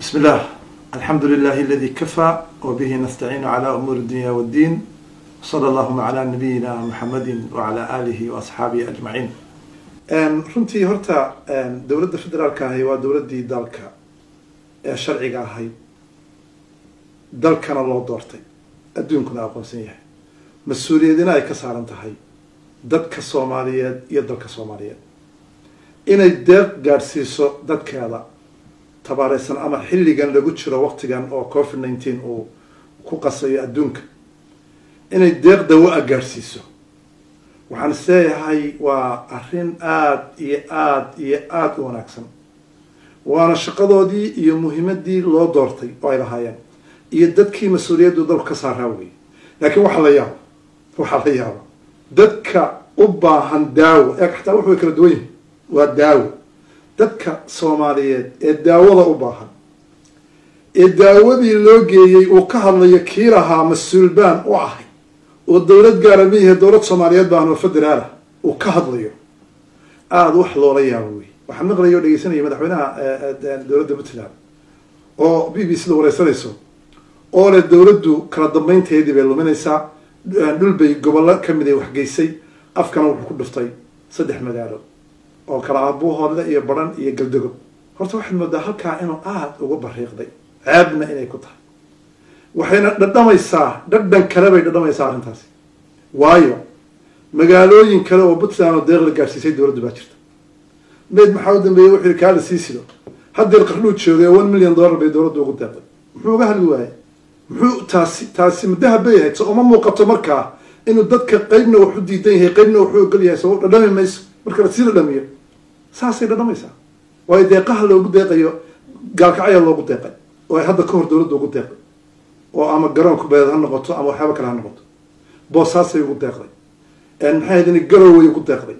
بسم الله الحمد لله الذي كفى وبه نستعين على أمور الدنيا والدين صلى اللهم على نبينا محمد وعلى آله وأصحابه أجمعين runtii horta dowladda federaalka ahi waa dowladdii dalka ee sharciga ahayd dalkana loo doortay adduunkuna aqoonsan yahay mas-uuliyadina ay ka saaran tahay dadka soomaaliyeed iyo dalka soomaaliyeed inay deeq gaadhsiiso dadkeeda tabaareysan ama xilligan lagu jiro waqtigan oo covid nineteen uu ku qasayo adduunka inay deeq dawo a gaadhsiiso waxaan is leeyahay waa arrin aada iyo aada iyo aada u wanaagsan waana shaqadoodii iyo muhiimadii loo doortay oo ay lahaayeen iyo dadkii mas-uuliyaddu dalku ka saaraa weyey laakiin waxaa la yaaba waxaa la yaaba dadka u baahan daawo ee xataa wuxuu kala duwan yihi waa daawo dadka soomaaliyeed ee daawada u baahan ee daawadii loo geeyey uu ka hadlayo kii lahaa mas-uul baan u ahay oo dowlad gaara miyahe dowlad soomaaliyeed baan oo federaalah uu ka hadlayo aada wax loola yaabo wey waxaan maqlaya o dhegeysanaya madaxweynaha dowladda puntland oo b b c da wareysanayso oo le dowladdu kala dambeynteedii bay luminaysaa dhul bay gobollo kamid ay waxgeysay afkana wuxuu ku dhuftay saddex magaalo oo kala aabuhoodle iyo baran iyo galdago horta waxaad moodaa halkaa inuu aada uga bariiqday ceebna inay ku tahay waxayna dhadhamaysaa dhadhan kale bay dhadhamaysaa arrintaasi waayo magaalooyin kale oo puntland oo deeq la gaadhsiisay dowladdu baa jirta mayd maxaa u dambeeyey wuxuu yihi kaala sii sido haddeer qarnuu joogay one million dollar bay dowladdu ugu deeqday muxuu uga hadli waayey muxuu taasi taasi mudahab bay ahayd so uma muuqato markaa inuu dadka qeybna wax u diidan yahay qeybna waxu ogol yahay so dhadhami mayso marka lasii dhadhamiyo saasay dhadhamaysaa waayo deeqaha loogu deeqayo gaalkacya loogu deeqay oo ay hadda ka hor dowladda ugu deeqay oo ama garoonku beed ha noqoto ama waxyaaba kale ha noqoto boosaasay ugu deeqday maxay ahayd in garoway ugu deeqday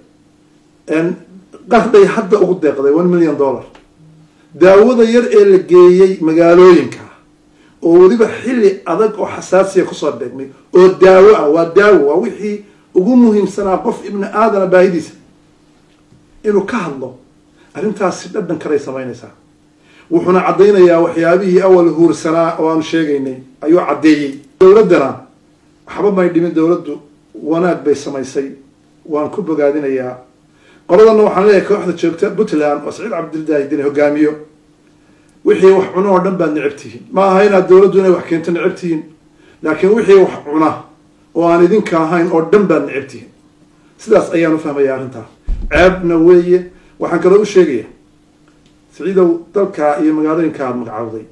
qarday hadda ugu deeqday one million dollar daawada yar ee la geeyey magaalooyinka oo weliba xilli adag oo xasaasiya kusoo beegmay oo daawo ah waa daawo waa wixii ugu muhiimsanaa qof ibni aadana baahidiisa inuu ka hadlo arrintaasi dhadhan kaley samaynaysaa wuxuuna caddaynayaa waxyaabihii awal huursanaa oo aanu sheegaynay ayuu caddeeyey dowladdana waxba may dhimin dowladdu wanaag bay samaysay waan ku bogaadinayaa qoladana waxaan leeyahay kooxda joogta puntland oo saciid cabdildaahidin hogaamiyo wixii wax cuno oo dhan baad necab tihiin ma aha inaad dowladdu inay wax keento necab tihiin laakiin wixii wax cuna oo aan idinka ahayn oo dhan baad necab tihiin sidaas ayaan u fahmaya arrintaas ceebna weeye waxaan kaloo u sheegaya saciidow dalkaa iyo magaalooyinka aada magacawday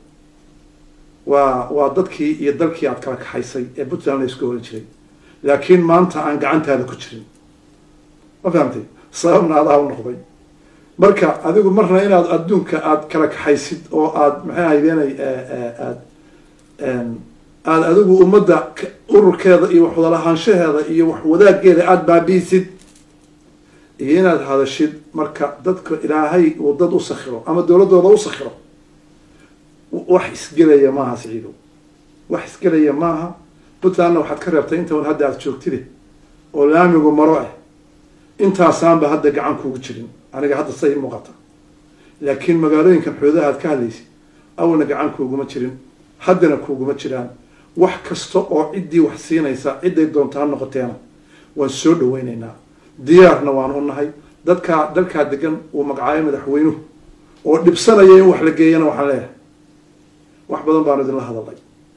waa waa dadkii iyo dalkii aad kala kaxaysay ee puntland la isku horan jiray laakiin maanta aan gacantaada ku jirin ma fahamtay sababna adaa u noqday marka adigu marna inaad adduunka aada kala kaxaysid oo aada maxay haydeenay aad aada adigu ummadda ururkeeda iyo wax wadalahaanshaheeda iyo wax wadaaggeeda aada baabiisid iyo inaad hadashid marka dadka ilaahay uu dad u sakhiro ama dowladdooda u sakhiro wax isgelaya maaha siciidow wax isgelaya maaha puntlandna waxaad ka reebtay intaun hadda aada joogtide oo laamigu maro ah intaasaanba hadda gacan kuugu jirin aniga hadda say muuqata laakiin magaalooyinkan xoodaha aad ka hadlaysid awalna gacan kuuguma jirin haddana kuuguma jiraan wax kasta oo ciddii wax siinaysa cidday doonta ha noqoteena waan soo dhaweyneynaa diyaarna waan u nahay dadkaa dalkaa degan uu magacaayo madaxweynuhu oo dhibsanaya in wax la geeyana waxaan leeyahay wax badan baanu idinla hadalay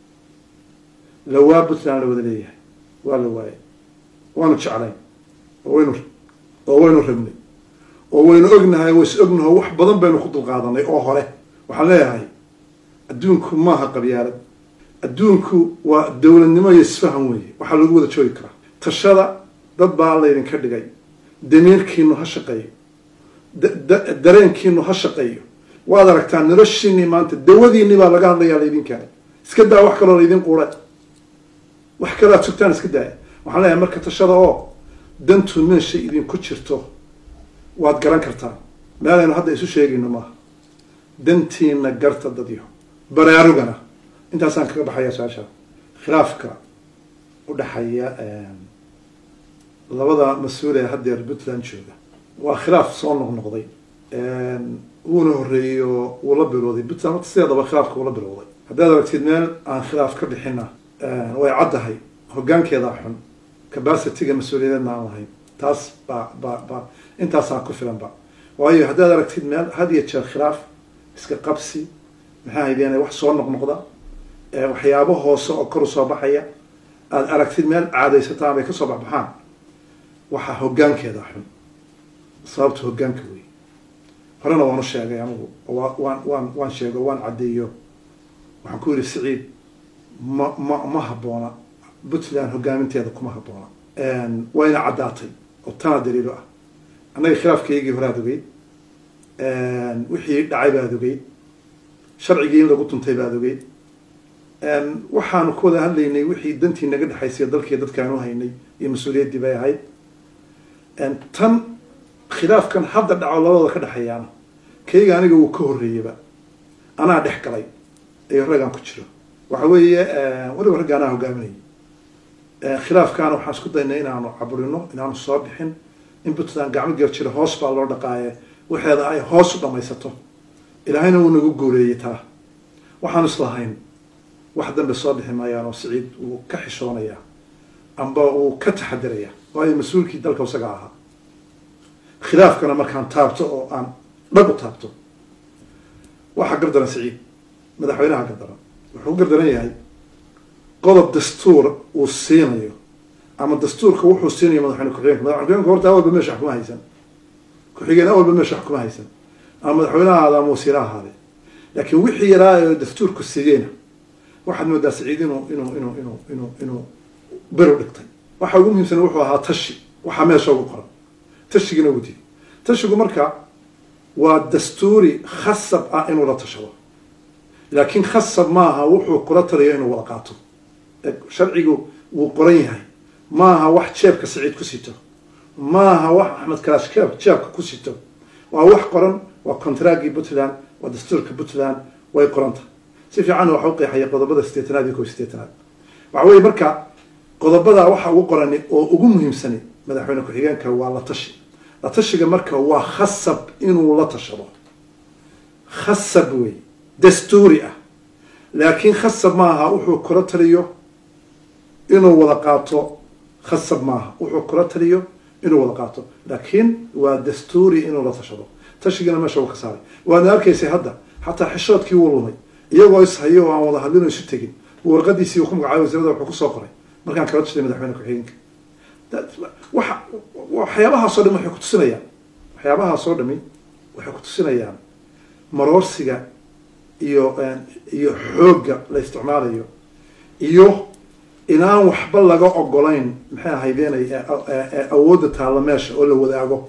lawaa puntland la wada leeyahay waa la waayay waanu jeclayn oo waynu oo waynu rabnay oo waynu ognahay ways ognaho wax badan baynu ku dulqaadanay oo hore waxaan leeyahay adduunku maaha qabyaalad adduunku waa dowladnimo iyo isfahan weeye waxaa lagu wada joogi karaa tashada dad baa laydinka dhigay damiirkiinu ha shaqeeyo dareenkiinu ha shaqeeyo waad aragtaa noloshiinii maanta dawadiinii baa laga hadlayaa laydin keenay iska daa wax kaloo laydin quura wax kaloo aad sugtaan iska daaya waxaan leeyahay marka tashada oo dantu meesha idinku jirto waad garan kartaa meelaynu hadda isu sheegayno maaha dantiina garta dadyo baraarugana intaasaan kaga baxaya su-aasha khilaafka udhaxeeya labada mas-uul ee haddeer puntland jooga waa khilaaf soo noqnoqday wuuna horreeyey oo wuu la bilowday puntland horta sideedaba khilaafka wuu la bilowday haddaad aragtid meel aan khilaaf ka bixina way caddahay hoggaankeedaa xun capacityga mas-uuliyadeedna aan lahayn taas baa ba ba intaasaan ku filanba waayo haddaad aragtid meel had iyo jeer khilaaf iska qabsi maxaa haydeen wax soo noqnoqda waxyaabo hoose oo kor u soo baxaya aada aragtid meel caadaysataan bay kasoo baxbaxaan waxaa hoggaankeeda xun sababta hoggaanka wey horena waan u sheegay anigu wa waan waan waan sheego waan caddeeyo waxaan ku yidhi siciid ma ma ma habboona puntland hoggaaminteeda kuma habboona wayna caddaatay oo tana daliilo ah annaga khilaafkaygii horaad ogeyd wixii dhacay baad ogeyd sharcigii in lagu tuntay baad ogeyd waxaanu ku wada hadlaynay wixii dantii naga dhexaysay dalkii dadkaanu haynay iyo mas-uuliyaddii bay ahayd tan khilaafkan hadda dhaco labadooda ka dhexeeyaana kayga aniga wuu ka horreeyaba anaa dhex galay iyo raggaan ku jiro waxa weeye weliba ragga anaa hogaaminayay khilaafkaana waxaan isku daynay inaanu caburino inaanu soo bixin in puntland gacmo gel jiro hoos baa loo dhaqaaye waxeeda ay hoos u dhamaysato ilaahayna wuu nagu guuleeyey taa waxaanu islahayn wax dambe soo bixi maayaan oo siciid wuu ka xishoonayaa amba wuu ka taxadiraya waayo mas-uulkii dalka isaga ahaa khilaafkana markaan taabto oo aan dhag u taabto waxaa gardaran siciid madaxweynaha gardaran wuxuu gardaran yahay qodob dastuur uu siinayo ama dastuurka wuxuu siinayo madaxweyne ku-xigeenka madaxweyne ku-xigeenka horta awalba meesha wax kuma haysan ku-xigeen awalba meesha wax kuma haysan ama madaxweynaha ahaada ama wasiira ahaade laakiin wixii yaraa ee dastuurku siiyeyna waxaad moodaa siciid inuu inuu inuu inuu inuu inuu beru dhigtay waxa ugu muhiimsan wuxuu ahaa tashi waxaa meesha ugu qoran tashigina ugu didi tashigu marka waa dastuuri khasab ah inuu la tashado laakiin khasab maaha wuxuu kula taliyo inuu wada qaato sharcigu wuu qoran yahay maaha wax jeebka siciid ku sito maaha wax axmed kalaash jeebka ku sito waa wax qoran waa contraagii puntland waa dastuurka puntland way qoranta si fiicanna waxa u qeexaya qodobada sideetanaad iyo kow sideetanaad waxa weye marka qodobada waxa ugu qorani oo ugu muhiimsani madaxweyne ku-xigeenka waa la tashi la tashiga marka waa khasab inuu la tashado khasab wey dastuuri ah laakiin khasab maaha wuxuu kula taliyo inuu wada qaato khasab maaha wuxuu kula taliyo inuu wada qaato laakiin waa dastuuri inuu la tashado tashigana meesha uu ka saaray waadna arkaysay hadda xataa xishoodkii wuu lumay iyagoo ishayo oo aan wada hadlin oo isu tegin warqadiisii uu ku magacaabay wasiirada wuxuu kusoo qoray markaan kala tashay madaxweyne ku-xigeenka waxa waxyaabahaasoo dhami waxay kutusinayaan waxyaabahaasoo dhami waxay kutusinayaan maroorsiga iyo iyo xoogga la isticmaalayo iyo inaan waxba laga ogolayn maxay ahaydeenay awoodda taalla meesha oo la wadaago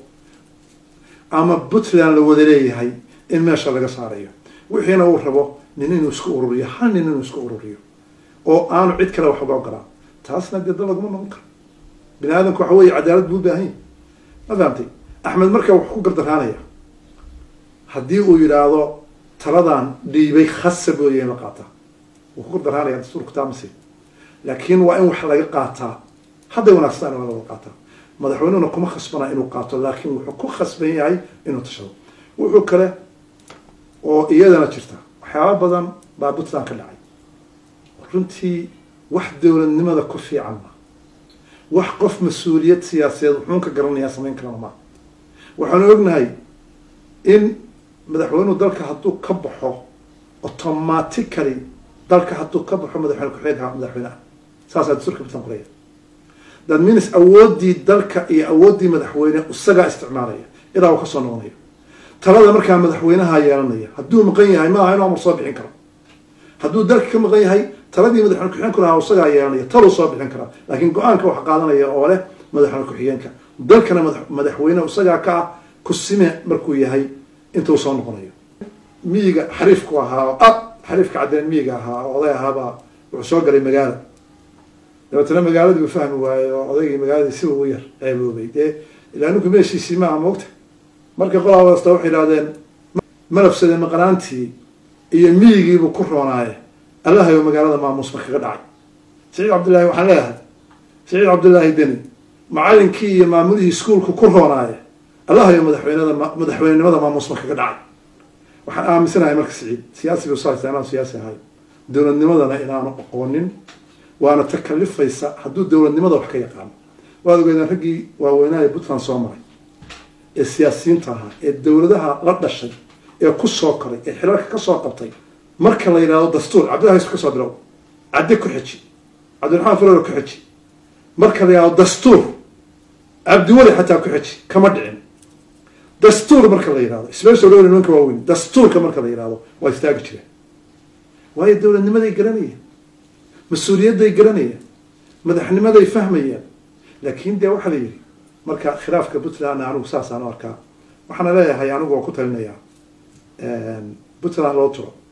ama puntland la wada leeyahay in meesha laga saarayo wixiina uu rabo nin inuu isku ururiyo hal nin inuu isku ururiyo oo aanu cid kale wax uga ogolaan taasna dee dal laguma noqon karo bini aadamku waxa weeye cadaalad buu u baahan yahy ma fahamtay axmed marka wuxuu ku gardaraanaya haddii uu yidhaahdo taladan dhiibay khasab weeye in la qaataa wuu ku gardaraanaya dastuurku taamasi laakiin waa in wax laga qaataa hadday wanaagsan waa laga qaataa madaxweynehuna kuma khasbana inuu qaato laakiin wuxuu ku khasban yahay inuu tashado wuxuu kale oo iyadana jirta waxyaaba badan baa puntland ka dhacay runtii wax dowladnimada ku fiican ma wax qof mas-uuliyad siyaasadeed wuxuun ka garanayaa samayn karana ma waxaanu ognahay in madaxweynuhu dalka hadduu ka baxo automatically dalka hadduu ka baxo madaxweyne ku-xigeenka madaxweyneha saasaa dastuurka puntland qoraya that means awooddii dalka iyo awooddii madaxweyne isagaa isticmaalaya ilaa uu kasoo noqonayo talada markaa madaxweynaha yeelanaya hadduu maqan yahay maaha inuu amar soo bixin karo hadduu dalka ka maqan yahay taladii madaxweyne ku-xigeenku lahaa isagaa yeelanaya taluu soo bixin karaa laakiin go-aanka wax qaadanaya oo leh madaxweyne ku-xigeenka dalkana madaxweyne isagaa ka ah kusime markuu yahay intuu soo noqonayo miyiga xariifku ahaa oo ah xariifka caddeen miyiga ahaa oo oday ahaabaa wuxuu soo galay magaala dabeetana magaaladii uu fahmi waaye oo odaygii magaaladii si ugu yar ceeboobay dee ilaa ninku meeshiisii maaha moogta marka qolaa wasta waxay idhahdeen malabsade maqnaantii iyo miyigiibuu ku roonaaye allahayo magaalada maamuusma kaga dhacay saciid cabdillahi waxaan leeyahay saciid cabdillaahi deni macalinkii iyo maamulihii iskuolku ku roonaaye allahayo madaxweynada madaxweynenimada maamuusma kaga dhacay waxaan aaminsanahay marka siciid siyaasi buu saaysa inaan siyaasi ahay dowladnimadana inaanu aqoonin waana takalifaysa hadduu dowladnimada wax ka yaqaano waad ogeydaan raggii waaweynaaha puntland soo maray ee siyaasiyiinta ahaa ee dowladaha la dhashay ee ku soo koray ee xiriirka ka soo qabtay marka la yidhahdo dastuur cabdillahi yusuf ka soo bilow cadde ku xeji cabdiraxmaan farolo ku xeji marka la yidhahdo dastuur cabdiweli xataa ku xeji kama dhicin dastuur marka la yidhahdo special law nimanka waaweyn dastuurka marka la yidhahdo waa istaagi jireen waayo dowladnimaday garanayeen mas-uuliyadday garanayeen madaxnimaday fahmayeen laakin dee waxaa la yidhi marka khilaafka puntland anigu saasaan u arkaa waxaana leeyahay anigu waa ku talinayaa puntland loo turo